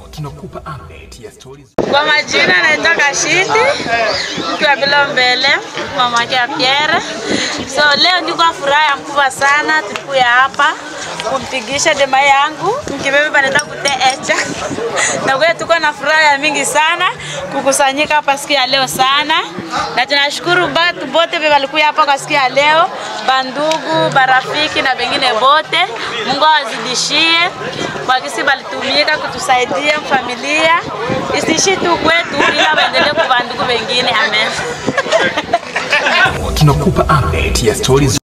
tunakupa update ya stories Kwa majina naitwa Kashindi, mke wa Bilo Mbele, mama yake ya Pierre. So leo niko na furaha mkubwa sana, tulikuya hapa kumpigisha dema yangu mkibebe baneta kuteecha na kwa hiyo tuko na furaha ya mingi sana kukusanyika hapa siku ya leo sana, na tunashukuru batu bote be walikuya hapa kwa siku ya leo, bandugu, barafiki na bengine bote. Mungu awazidishie kwa kisi balitumika kutusaidia familia, isishi tu kwetu, ila waendelee kwa bandugu wengine. Amen. tunakupa update ya stories